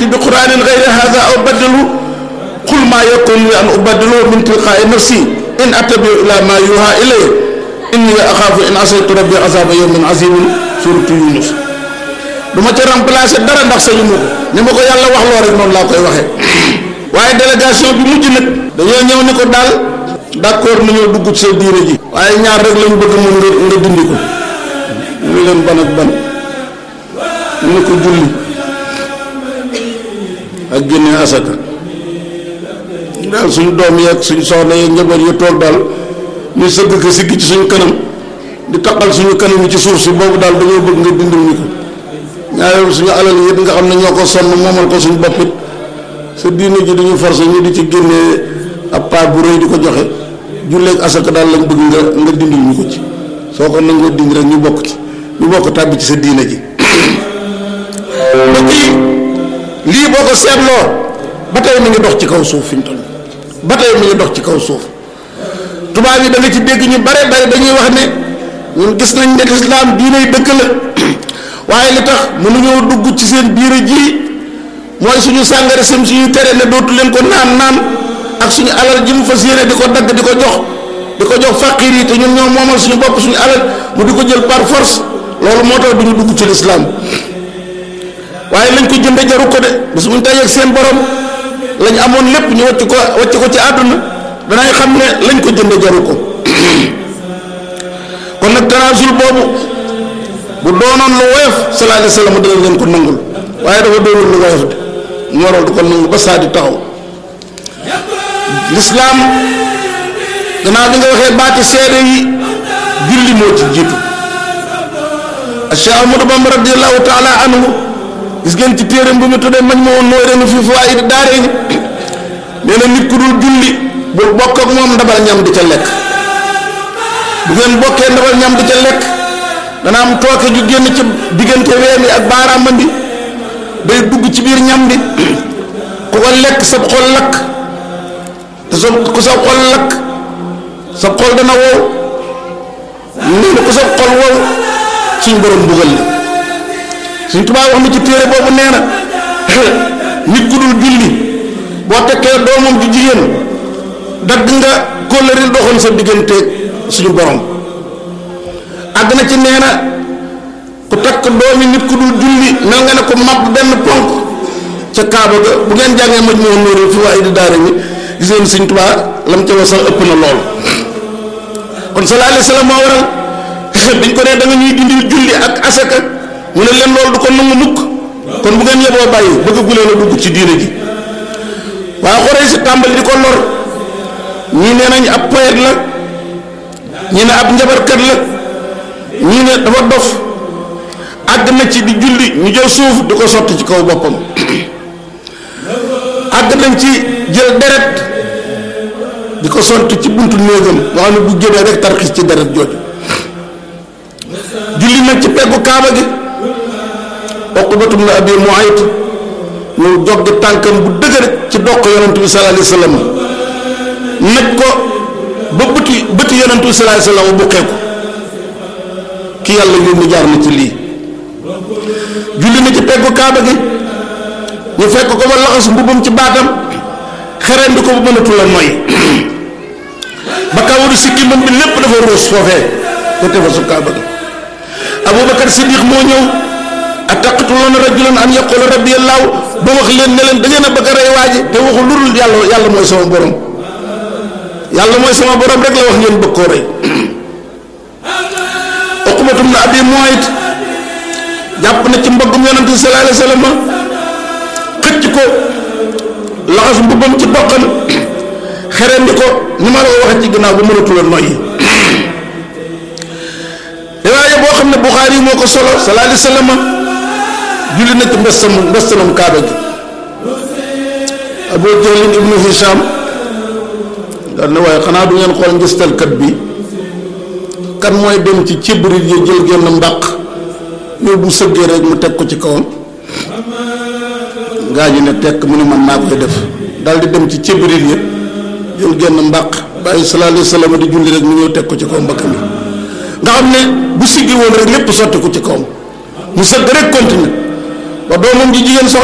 yati bi quranin gayri hada aw baddalu qul ma yakun li an ubaddalu min tilqaai nafsi in attabiu ila ma yuha ilay inni axaafu in asaytu rabbi azaba yawmin azimin suratu yunus du ma ca remplacer dara ndax sañu ma ko ni ma ko yàlla wax loo rek noonu laa koy waxee waaye délégation bi mujj nag dañoo ñëw ni ko daal d'accord nañoo dugg ci sa diine ji waaye ñaar rek lañ bëgg moom nga nga dindi ko ñu leen ban ak ban ñu ne ko julli ak génne asaka daal suñu doom yeeg suñu soxna yeeg njaboot yi toog daal ñu sëgg ko sigg ci suñu kanam di taqal suñu kanam yi ci suuf si boobu daal dañoo bëgg nga dindil ñu ko ñaareel suñu alal yi nga xam ne ñoo ko sonn moomal ko suñu bopp it sa diine ji dañu forcé ñu di ci génnee ab part bu rëy di ko joxe julleeg asaka daal lañ bëgg nga nga dindil ñu ko ci soo ko nangoo dindi rek ñu bokk ci ñu bokk tàbbi ci sa diine ji mbokk yi lii boo ko seetloo ba tey mi ngi dox ci kaw suuf fi ñu toll ba tey mi ngi dox ci kaw suuf tubaab yi da nga ci dégg ñu bare bare dañuy wax ne ñun gis nañ ne lislaam diiney dëkk la waaye li tax mënuñoo dugg ci seen biir ji mooy suñu sàngara sem suñu tere ne dootu leen ko naan naan ak suñu alal ji mu fas yéene di ko dagg di ko jox di ko jox faqir yi te ñun ñoo moomal suñu bopp suñu alal mu di ko jël par force loolu moo tax duñu dugg ci lislaam waaye lañ ko jënde jaru ko de bis buñ tajeeg seen borom lañ amoon lépp ñu wàcc ko wàcc ko ci àdduna danañ xam ne lañ ko jënde jaru ko kon nag tanaasul boobu bu doonoon lu woyof sallallahu alayhi wa sallam dana leen ko nangul waaye dafa doonul lu woyof de mu waral du ko nangu ba saa di taxaw lislaam gannaaw bi nga waxee baati seede yi julli moo ci jiitu Cheikh Ahmadou Bamba radiallahu taala anhu gis ngeen ci téeram bu mu tuddee mañ ma woon nooy renu fi fawaid daare ni nee na nit ku dul julli bul bokk ak moom ndabal ñam di ca lekk bu ngeen bokkee ndabal ñam di ca lekk dana am tooke ju génn ci diggante ween yi ak baaraam bi day dugg ci biir ñam bi ku ko lekk sa xol lakk te sa ku sa xol lakk sa xol dana wow nee na ku sa xol wow suñ borom bugal la suñ tubaab wax na ci téere boobu nee na nit ku dul julli boo tekkee doomam ju jigéen dagg nga kóllëri doxoon sa diggante suñu borom àgg na ci nee na ku takk doomi nit ku dul julli mel nga ne ko màbb benn ponk ca kaaba ga bu ngeen jàngee maj moo nóoru fi waaye di daara ñi gis ngeen suñ tubaab lam ca wax sax ëpp na lool kon sallallahu alayhi wa sallam moo waral biñ ko nee da nga ñuy dindil julli ak asaka mu ne leen loolu du ko nangu mukk kon bu ngeen yeboo bàyyi bëgg gu leen a dugg ci diine ji waaye xoree si tàmbali di ko lor ñii nee nañ ab poète la ñii ne ab njabarkat la ñii ne dafa dof àgg na ci di julli ñu jël suuf di ko sotti ci kaw boppam àgg nañ ci jël deret di ko sotti ci buntu néegam nga xam ne bu génnee rek tarxis ci deret jooju julli nag ci peggu kaaba gi Uqbatum na Abi Muayt ñu jog tànkam bu dëgër ci doq yonent bi sallallahu alayhi wa sallam naj ko ba bëti bëti yonent bi sallallahu alayhi wa sallam bu xeeku ki yàlla yónni jaar na ci lii julli na ci peggu kaaba gi ñu fekk ko ba laxas mbubam ci baatam xereen di ko ba mënatu la noyyi ba kawaru sikki moom bi lépp dafa ruus foofee te tefa su kaaba gi abubakar siddiq moo ñëw ataqtuluuna rajulan an yaqula rabbi allahu ba wax leen ne leen da ngeen a bëgg a rey waaji te waxu lu dul yàlla yàlla mooy sama borom yàlla mooy sama borom rek la wax ngeen bëgg koo rey uqbatum na abi muayt jàpp na ci mboggum yonent bi sallallahu alayhi wa sallam xëcc ko laxas mbubbam ci doqam xereen di ko ni ma la ko waxee ci ginnaaw bu mënatula noyyi riwaaya boo xam ne Buxaari moo ko solo sallallahu alayhi wa sallam julli na ci mbestam mbestanam kaaba gi Abu Jahlin ibnu Hisham daal ne waaye xanaa du ngeen xool ngistalkat bi kan mooy dem ci cibrit yi jël genn mbàq ñëw bu sëggee rek mu teg ko ci kawam gaa ñi ne tekk mu ne man maa koy def daal di dem ci cibrit yi jël genn mbàq bàyyi sallallahu alayhi wa sallam di julli rek mu ñëw teg ko ci kaw mbakk mi nga xam ne bu siggi woon rek lépp sotti ko ci kawam mu sëgg rek continue ba doomam ji jigéen sox